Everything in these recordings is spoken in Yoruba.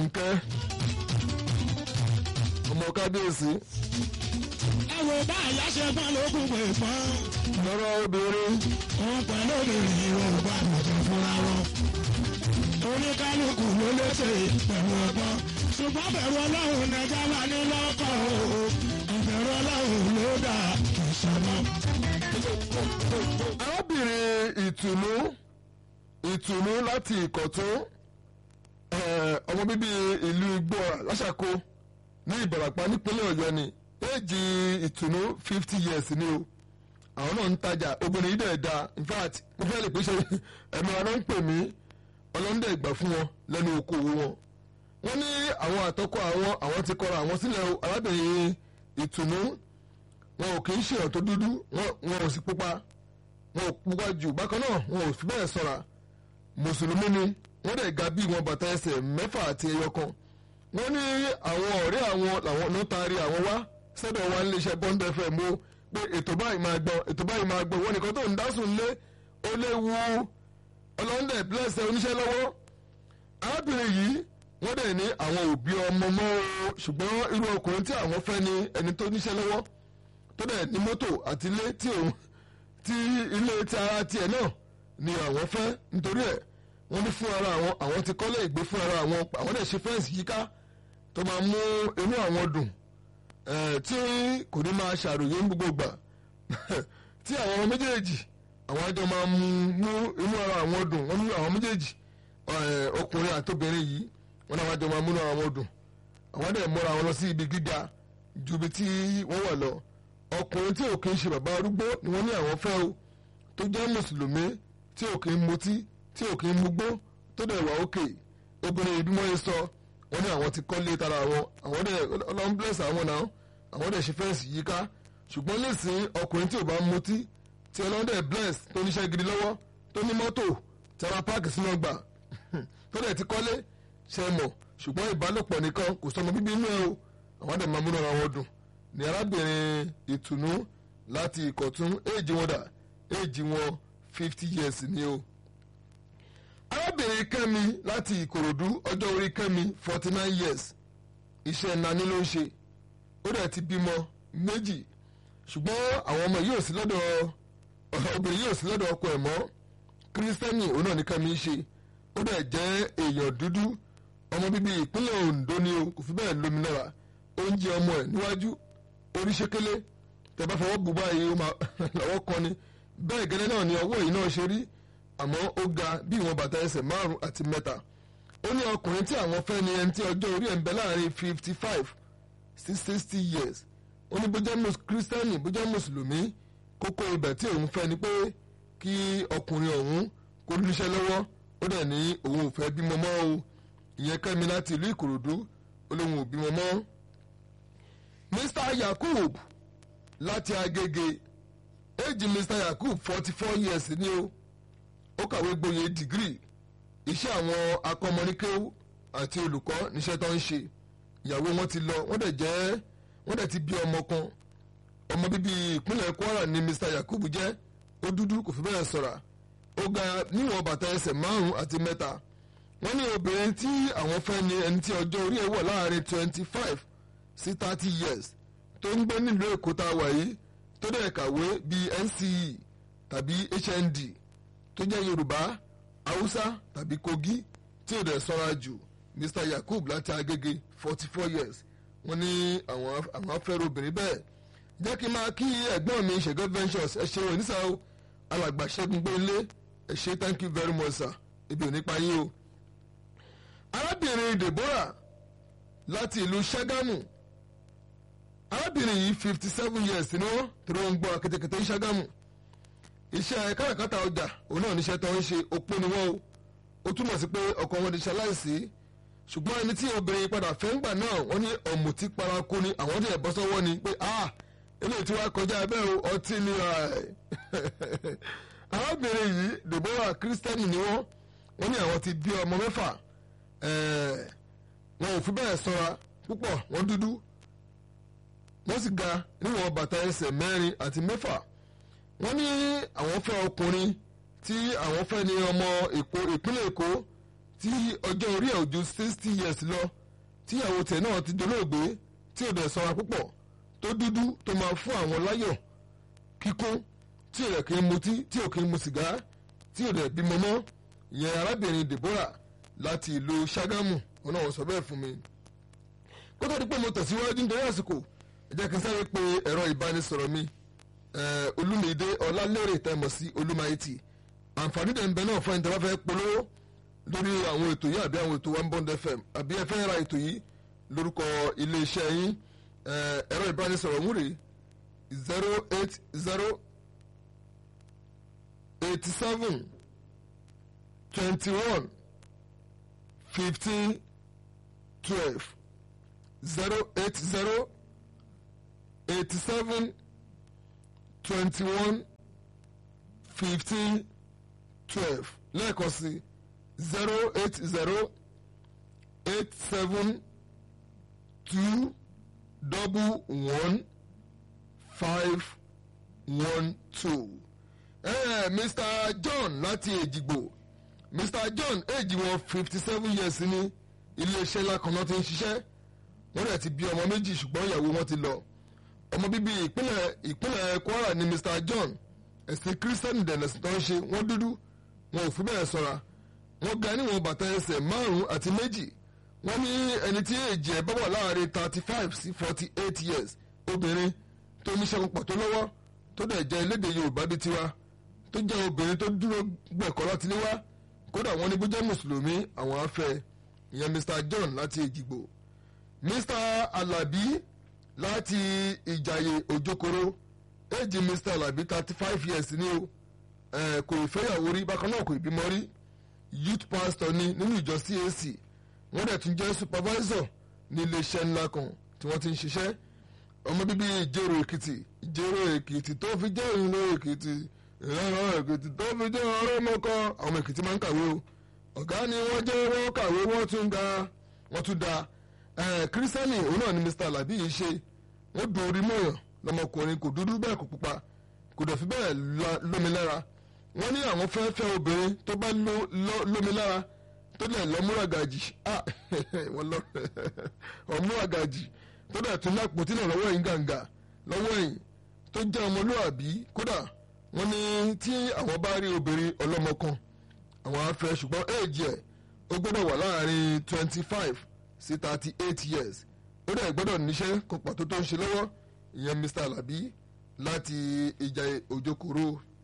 fúnkẹ́ ọmọ kábíyèsí ẹ wo bá àyà ṣe pọ́n lókun pé pọ́n. lọ́rọ̀ obìnrin òun pẹ̀lú obìnrin yorùbá nìkan fúnra wọn. oníkálukú ló léṣe pẹ̀lú ọgbọ́n. ṣùgbọ́n bẹ̀rù ọlọ́run nẹja wà ní lọ́kọ̀ o. ìbẹ̀rù ọlọ́run ló dà kì í ṣọmọ. arábìnrin ìtùnú ìtùnú láti ìkọ̀tún eh, ọmọ bíbí ìlú igbóra lọ́sàkó ní ìbàràpá nípínlẹ̀ ọ̀yọ́ ni éèjì ìtùnú fifty years ni o àwọn náà ń tajà obìnrin yìí dẹ̀ da in fact mo fẹ́ lè pèsè ẹ̀mí wa náà ń pè mí ọlọ́ndẹ ìgbà fún wọn lẹ́nu okòwò wọn wọ́n ní àwọn àtọ́kọ àwọn àwọn ti kọra àwọn sílẹ̀ o arábìnrin ìtùnú wọn ò kì í ṣe ọ̀tọ̀ dúdú wọn wọn ò sì pupa wọn ò pupa jù bákan náà wọn ò fi bẹ́ẹ̀ sọ̀ra mùsùlùmí ni wọ́n dẹ̀ ga bí wọn bàtà ẹsẹ̀ mẹ́fà àti ẹyọ kan wọ́n ní àwọn ọ̀rẹ́ àwọn làwọn ló taari àwọn wá sọ́dọ̀ wa níléeṣẹ́ bond fm o pé ètò báyìí máa gbọ́ ètò báyìí máa gbọ́ wọn nìkan tó ń dásùn lé ó léwu ọlọ́ndẹ̀ blẹ́sẹ̀ oníṣẹ́ lọ́wọ́ arábìnrin yìí wọ́n dẹ̀ ní àwọn òbí ọmọ mọ́ o ṣùgbọ́n irú ọkùnrin tí àwọn fẹ́ ni ẹni tó níṣẹ́ lọ́wọ́ tó dẹ̀ ní mọ́tò àti ilé tí òun tí ilé tí ara tiẹ̀ náà ni àwọn fẹ́ nítorí ẹ̀ wọ́n ní fún ara àwọn àwọn ti kọ́lé ìgbé fún ara àwọn àwọn dẹ̀ ṣe fẹ́ǹsì yíká tó máa mú inú àwọn dùn eh, tí kò ní máa ṣàròyé ní gbogbo ìgbà tí àwọn ọmọ méjèèjì àwọn àjọ máa mú mú inú ara àwọn dùn wọ́n ní àwọn méjèèjì eh, ọkùnrin àtobìnrin yìí wọ́n náà àjọ máa mú inú ara wọn dùn àwọn dẹ̀ múra wọn lọ sí ibi gíga ju ibi tí wọ́n wà lọ ọkùnrin tí ò kì í ṣe bàbá arúgbó ni wọ́n ní àwọn fẹ́ o tó jẹ́ mùsùlùmí tí ò kì í mutí tí ò kì í mugbó tó dẹ̀ wà òkè obìnrin yìí bí wọ́n yẹ sọ wọ́n ní àwọn ti kọ́lé tara wọn àwọn dẹ̀ ọlọ́run bless àwọn náà àwọn dẹ̀ ṣe fẹ́ǹsì yíká ṣùgbọ́n nísìnyí ọkùnrin tí ò bá mutí tí ọlọ́run dẹ̀ bless tó níṣẹ́ gidi lọ́wọ́ tó ní mọ́tò tí a máa páàkì sínú ọgbà tó dẹ̀ ti kọ́lé ṣe mọ̀ ṣùgbọ́n ìbálòpọ̀ nìkan kò sọmọ bíbí inú ẹ o àwọn dẹ̀ máa múnú ara wọn dùn ní arábìnrin ìtùnú láti ìkọ̀tún éèjì wọn dà éèjì wọn fifty years ni o. arábìnrin kẹ́mi láti ìkòròdú ọjọ́ orí kẹ́mi forty nine years iṣẹ́ nani ló ń ṣe ó dẹ̀ ti bímọ méjì ṣùgbọ́n àwọn ọmọ yìí ò sí lọ́dọ̀ obìnrin yìí ò sí lọ́dọ̀ ọkọ ẹ̀ mọ́ kírísítẹ́nì òun náà ní kẹ́mi ń ṣe ó dẹ̀ jẹ́ èèyàn dúdú ọmọ bíbí ìpínlẹ̀ Ondo ni o kò fi bẹ́ẹ̀ lómi lára oúnjẹ ọmọ ẹ̀ níwájú oríṣekélé tẹ bá fọwọ́ bù báyìí ó máa lọ́wọ́ kan ni bẹ́ẹ̀ gẹ́lẹ́ náà ni ọwọ́ yìí náà ṣe rí àmọ́ ó ga bí ìwọ̀n bàtà ẹsẹ̀ márùn àti mẹ́ta ó ní ọkùnrin tí àwọn fẹ́ ni ẹni tí ọjọ́ orí ẹ̀ ń bẹ láàrin fifty five sí sixty years ó ní bójá kírísítẹ́nì bójá mùsùlùmí kókó ibẹ̀ tí òun fẹ́ ni pé kí ọkùnrin ọ̀hún kó níṣẹ́ lọ́wọ́ ó dẹ̀ ní òun ò fẹ́ bímọ mọ́ o ìyẹn kẹ́mi láti ìlú ìkòròdú ó lóun ò bímọ mọ́ mr yakub láti agége éèjì mr yakub forty four years ni o ó kàwé gboyè dìgírì iṣẹ́ àwọn akọ́mọníkéwú àti olùkọ́ níṣẹ́ tó ń ṣe ìyàwó wọn ti lọ wọ́n dẹ̀ jẹ́ wọ́n dẹ̀ ti bí ọmọ kan ọmọ bíbí ìpínlẹ̀ kwara ni mr yakub jẹ́ ó dúdú kò fi bẹ́ẹ̀ sọ̀rọ̀ ó ga níwọ̀n bàtà ẹsẹ̀ márùn-ún àti mẹ́ta wọ́n ní obìnrin tí àwọn fẹ́ ni ẹni tí ọjọ́ orí ẹ̀ wọ̀ láàrin twenty five sí thirty years tó ń gbé nílùú èkó tá a wà yìí tó dẹ̀ kàwé bíi NCE tàbí HND tó jẹ́ yorùbá haúsá tàbí kogi tí ò dẹ̀ sọ́ra jù mr yakub láti agége forty four years wọ́n ní àwọn àwọn afẹ́rẹ́ obìnrin bẹ́ẹ̀ jẹ́ kí n máa kí ẹ̀gbọ́n mi ṣẹ̀gọ́ ventures ẹ ṣe oníṣà o alàgbà ṣẹ́gun gbélé ẹ ṣe thank you very much sir ibi ò ní pa yín o. arábìnrin deborah láti ìlú ṣàgámù arábìnrin yìí fifty seven years ni wọ́n tí wọ́n ń gbọ́ akétékété ṣàgámù iṣẹ́ káràkátà ọjà òun náà níṣẹ́ tó ń ṣe opó ni wọ́n o ó túmọ̀ sí pé ọkọ wọn ti ṣaláìsí ṣùgbọ́n ẹni tí obìnrin padà fẹ́ ń gbà náà wọ́n ní ọ̀mùtí paraku ni àwọn tí ẹ̀ bọ́ sọ́wọ́ ni pé ah eléyìí tí wàá kọjá ẹbẹ́ o ọtí ni arábìnrin yìí Deborah Christian ni wọ́n wọ́n ní àwọn ti bí ọmọ mẹ́fà wọn ò fi bẹ́ẹ̀ sọ́ra púpọ̀ wọ́n dúdú wọ́n sì ga níwọ̀n bàtà ẹsẹ̀ mẹ́rin àti mẹ́fà wọ́n ní àwọn fẹ́ ọkùnrin tí àwọn fẹ́ ní ọmọ èkó ìpínlẹ̀ èkó tí ọjọ́ orí ẹ̀ ò ju sixty years lọ tíyàwó tẹ̀ náà ti dolóògbé tí ò dẹ̀ sanra púpọ̀ tó dúdú tó máa fún àwọn láyọ̀ kíkún tí ò dẹ̀ kí ń mutí tí ò kí ń mu sìgá tí ò dẹ̀ bímọ mọ́ ìyẹn arábìnrin Deborah láti ìlú Ṣàgámù òun náà wọ́n sọ bẹ́ẹ̀ fún mi. kó tó di pé mo tẹ̀síwájú nítorí àsìkò ẹ jẹ́ kí n sáré pé ẹ̀rọ ìbánisọ̀rọ̀ mi Olúmídé Ọlálérè tẹ̀mọ̀ sí Olúmáìtì àǹfààní dẹ̀ ń bẹ náà fún ẹni tí wọ́n fẹ́ polówó lórí àwọn ètò yìí àbí àwọn ètò one bond fm àbí ẹ fẹ́ ra ètò yìí lórúkọ iléeṣẹ́ yín ẹ̀rọ ìbánisọ̀rọ̀ múre zero eight zero eighty seven twenty one fifteen twelve zero eight zero eighty seven twenty one fifteen twelve lẹ́ẹ̀kan sí zero eight zero eight seven two double one five one two. Eh, Mr. John láti Èjìgbò Mr. John èjì wọn fifty seven years ní iléeṣẹ́ ńlá kan náà ti ń ṣiṣẹ́ wọ́n dẹ̀ ti bí ọmọ méjì ṣùgbọ́n ìyàwó wọn ti lọ ọmọ bíbí ìpínlẹ̀ ìpínlẹ̀ Kwara ni Mr. John ẹ̀sìn kírísítẹ́nì dẹ̀nẹ̀sì tó ń ṣe wọ́n dúdú wọn ò fi bẹ́ẹ̀ sọ́ra wọ́n ga níwọ̀n bàtà ẹsẹ̀ márùn-ún àti méjì wọ́n ní ẹni tí èjì ẹ̀ bá wà láàrin thirty five sí forty eight years obìnrin tó níṣẹ́ púpọ̀ tó lọ́wọ́ tó dẹ̀ jẹ́ elédè Yorùbá bí tiwa tó jẹ́ obìnrin tó dúró gbẹ̀kọ́ láti lé wá kódà wọ́n ní bó jẹ́ mùsùlùmí àwọn afẹ́ ìyẹn Mr. John láti Èjìgbò Mr. Alabi láti Ìjàyè Òjòkòrò èjì Mr. Alabi thirty five years ni o kò ìfẹ́yàwó rí bákan náà kò ìbímọ rí youth pastor ni nínú ìjọ CAC wọ́n dẹ̀ tún jẹ́ supervisor ní iléeṣẹ́ ńlá kan tí wọ́n ti ń ṣiṣẹ́ ọmọ bíbí ìjẹ̀rò èkìtì ìjẹ̀rò èkìtì tó fi jẹ́ ìlú èkìtì ìlànà èkìtì tó fi jẹ́ ọ̀rọ̀ mọ́kọ́ àwọn èkìtì máa ń kàwé o ọ̀gá ni wọ́n jẹ́ wọ́n kàwé wọ́n tún ga wọ́n tún da kírísítẹ́nì òun náà ni Mr. Alabi yìí ṣe wọ́n dùn orí mọ́yàn lọmọkùnrin kò dúdú bẹ́ẹ̀ kò pupa kò dẹ̀ fi bẹ́ẹ̀ lómi lára wọ́n ní àwọn fẹ́ fẹ́ obìnrin tó bá lómi lára tó lẹ̀ lọ́múragàjì ọmúragàjì tó dẹ̀ tún lápò tí náà lọ́wọ́ yìí gàǹgà lọ́wọ́ yìí tó jẹ́ ọmọlúwàbí kódà wọ́n ní tí àwọn bá rí obìnrin ọlọ́mọ kan àwọn afẹ́ ṣùgbọ́n éèjì ẹ̀ ó gbọ́dọ̀ wà láàrin twenty five sí thirty eight years ó dẹ̀ gbọ́dọ̀ níṣẹ́ kan pàtó tó ń ṣe lọ́wọ́ ìyẹn Mr. Alabi láti ìjà òjòkòrò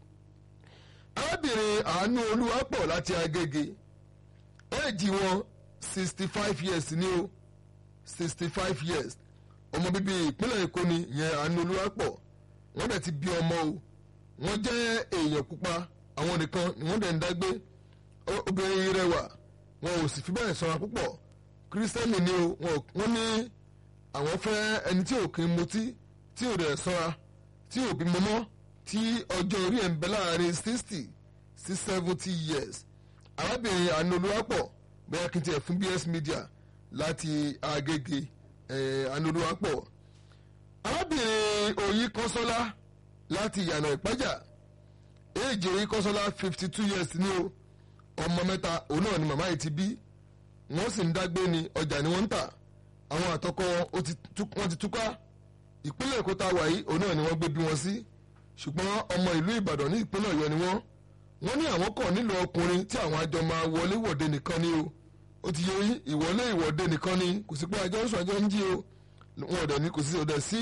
arábìnrin àánú olúwapọ̀ láti agége éèjì wọn sixty five years ni o sixty five years ọmọ bíbí ìpínlẹ̀ èkó ni ìyẹn àánú olúwapọ̀ wọ́n dẹ̀ ti bí ọmọ o wọ́n jẹ́ èèyàn pupa àwọn nìkan ni wọ́n dẹ̀ ń dágbé obìnrin rẹwà wọn ò sì fi bẹ́ẹ̀ sanra púpọ̀ kírísítẹ́nì ni o wọ́n ní àwọn fẹ́ ẹni tí ò kí ń mutí tí ò dẹ̀ sanra tí ò bímọ mọ́ tí ọjọ́ orí ẹ̀ ń bẹ láàrin sixty sí seventy years arábìnrin àánú olúwapọ̀ bẹ́ẹ̀ kí n tiẹ̀ fún BS Media láti Agége àánú olúwapọ̀ arábìnrin Oyin Kọ́sọ́lá láti Ìyànà Ìpájà èjì Oyin Kọ́sọ́lá fifty two years ni o ọmọ mẹ́ta òun náà ni màmá yìí ti bí wọ́n sì ń dágbé ni ọjà ni wọ́n ń tà àwọn àtọkọ wọn ti túká ìpínlẹ̀ Èkó tá a wà yìí òun náà ni wọ́n gbé bí wọn sí ṣùgbọ́n ọmọ ìlú Ìbàdàn ní ìpínlẹ̀ Ọ̀yọ́ ni wọ́n wọ́n ní àwọn kàn nílò ọkùnrin tí àwọn àjọ máa wọlé wọ̀de nìkan ni o ó ti yẹ ìwọlé ìwọ̀de nìkan ni kò sí pé àjọ ń sọ àjọ ń jí o wọn ò dẹ̀ ní kò sí ọ̀dẹ̀ sí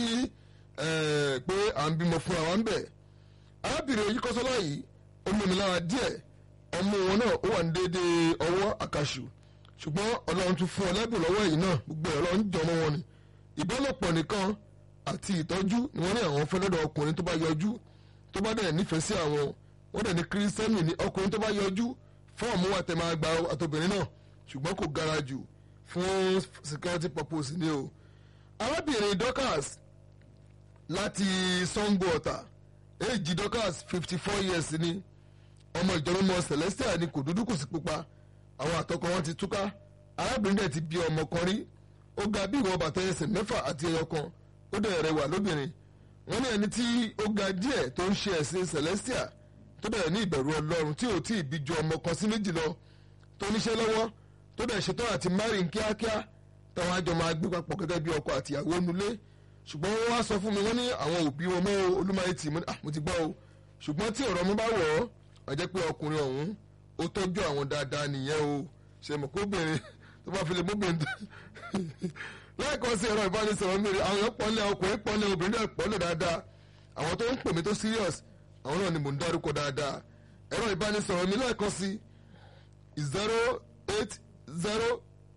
pé à ń bímọ fún àwọn bẹ̀. arábìnrin Oyin Kọ́sọ́lá yìí ó lómi lára díẹ̀ ọmọ wọn náà ó wà ní déédéé ọwọ́ àkàṣù ṣùgbọ́n Ọlọ́run tún fún ọlẹ́bùn lọ́wọ́ yìí náà gbogbo ẹ̀ Ọlọ́run jọ mọ́ wọn ni ìbálòpọ̀ nìkan àti ìtọ́jú ni wọ́n ní àwọn fẹ́ lọ́dọ̀ ọkùnrin tó bá yọjú tó bá dẹ̀ nífẹ̀ẹ́ sí àwọn wọ́n dẹ̀ ní kírísítẹ́nì ní ọkùnrin tó bá yọjú fọ́ọ̀mù wa tẹ̀ máa gba àtobìnrin náà ṣùgbọ́n kò gara jù fún security purpose ni o. arábìnrin Dorcas láti Sango Ọ̀tà èjì Dorcas fifty four years ni ọmọ ìjọba Celestia ni kò dúdú kò sí pupa àwọn àtọkọ wọn ti túká arábìnrin dẹ̀ ti bí ọmọ kan rí ó ga bí ìwọ bàtà ẹsẹ̀ mẹ́fà àti ẹyọ kan ó dẹ̀ rẹwà lóbìnrin wọ́n ní ẹni tí ó ga díẹ̀ tó ń ṣe ẹ̀sìn Celestia tó bẹ̀rẹ̀ ní ìbẹ̀rù ọlọ́run tí ò tí ì bí ju ọmọ kan sí méjì lọ tó níṣẹ́ lọ́wọ́ tó dẹ̀ ṣetán àti márìn kíákíá táwọn àjọ máa gbé papọ̀ gẹ́gẹ́ bí ọkọ àti ìyàwó nulẹ̀ ṣùgbọ́n wọ́n wá sọ fún mi wọ́n ní àwọn òbí wọn mọ́ olúmáìtì mo ní ah mo ti gbọ́ o ṣùgbọ́n tí ọ̀rọ̀ mi bá wọ̀ ọ́ àjẹ́ pé ọkùnrin ọ̀hún ó tọ́jú àwọn dáadáa nìyẹn o ṣe mọ̀ kó obìnrin tó bá fi lè móbìnrin tó lẹ́ẹ̀kan sí ẹ̀rọ ìbánisọ̀rọ̀ mi àwọn èèyàn pọ́nlẹ̀ ọkùnrin pọ́nlẹ̀ obìnrin náà pọ́nlẹ̀ dáadáa àwọn tó ń pè mí tó serious àwọn náà ni mò ń dárúkọ dáadáa ẹ̀rọ ìbánisọ̀rọ̀ mi lẹ́ẹ̀kan sí zero eight zero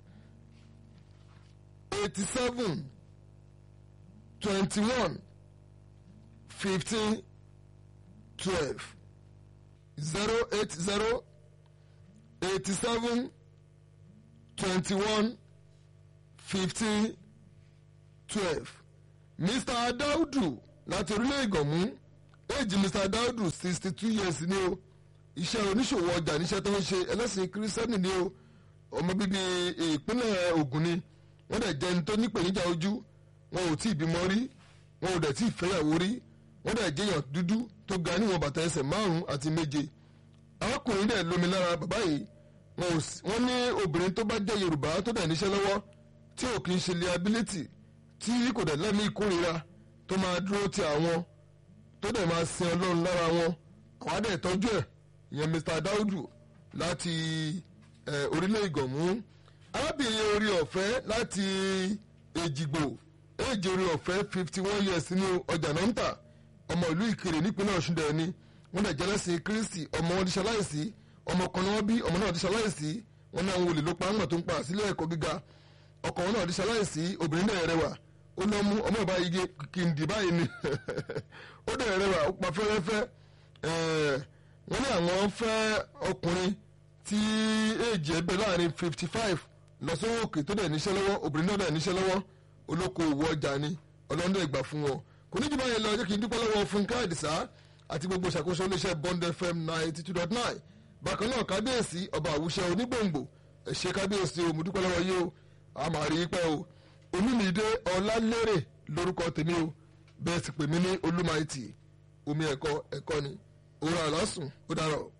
eighty seven twenty one fifteen twelve zero eight zero eighty seven twenty one fifteen twelve mr daudu láti orílẹ̀ ìgànmú éèjì mr daudu sixty two years ni o iṣẹ́ oníṣòwò ọjà níṣẹ́ tó ń ṣe ẹlẹ́sìn kírísítẹ́nì ni o ọmọ bíbí ìpínlẹ̀ Ògùn ni wọ́n dẹ̀ jẹ́ ẹni tó nípèníjà ojú wọn ò tí ì bímọ rí wọn ò dẹ̀ tí ì fẹ́yàwó rí wọ́n dẹ̀ jẹ́yàn dúdú tó ga níwọ̀n bàtà ẹsẹ̀ márùn-ún àti méje arákùnrin dẹ̀ lómi lára bàbá yìí wọ́n ní obìnrin tó bá jẹ́ Yorùbá tó dẹ̀ níṣẹ́ lọ́wọ́ tí ò kì í ṣe liability tí kò dẹ̀ lẹ́mí ìkórira tó máa dúró ti àwọn tó dẹ̀ máa sin Ọlọ́run lára wọn àwọn á dẹ̀ tọ́jú ẹ̀ ìyẹn Mr. Daudu láti orílẹ̀ ìgànmú arábìnrin orí ọ̀fẹ́ láti èjìgbò èjì orí ọ̀fẹ́ fifty one years ní ọjà náà ń tà ọmọ ìlú ìkirè nípínlẹ̀ ọ̀ṣun dẹ̀ ni wọ́n dẹ̀ jẹ́lẹ́sìn kristi ọmọ wọn ti ṣaláìsí ọmọ kan ni wọ́n bí ọmọ náà ti ṣaláìsí wọn náà ń wọlé ló pa ńgbà tó ń pa sílẹ̀ ẹ̀kọ́ gíga ọkọ wọn náà ti ṣaláìsí obìnrin náà rẹwà ó lọ mú ọmọ ìbá igi kìndì báyìí ni ó dẹ̀ rẹwà ó pa fẹ́rẹ́fẹ́ wọ́n ní àwọn fẹ́ ọkùnrin tí èjì ẹgbẹ́ láàrin fifty five lọ sówó òkè tó dẹ̀ níṣẹ́ lọ́wọ́ obìnrin náà dẹ̀ níṣẹ́ lọ́wọ́ olókoòwò ọjà ni ọlọ́dún ìgbà fún wọn kò ní jù báyìí lọ jẹ́ kí n dúpẹ́ lọ́wọ́ Fúnkẹ́ Àdìsá àti gbogbo ìṣàkóso iléeṣẹ́ Bond FM ninety two dot nine bákan náà kábíyèsí ọba àwùṣẹ onígbòǹgbò ẹ ṣé kábíyèsí o mo dúpẹ́ lọ́wọ́ yìí o a máa rí i pẹ́ o Olúmídé Ọlálérè lórúkọ tèmi o bẹ́ẹ̀ sì pè mí ní Olúmaìtì omi ẹ̀kọ́ ẹ̀kọ́ ni òun àlásùn ó dárọ̀.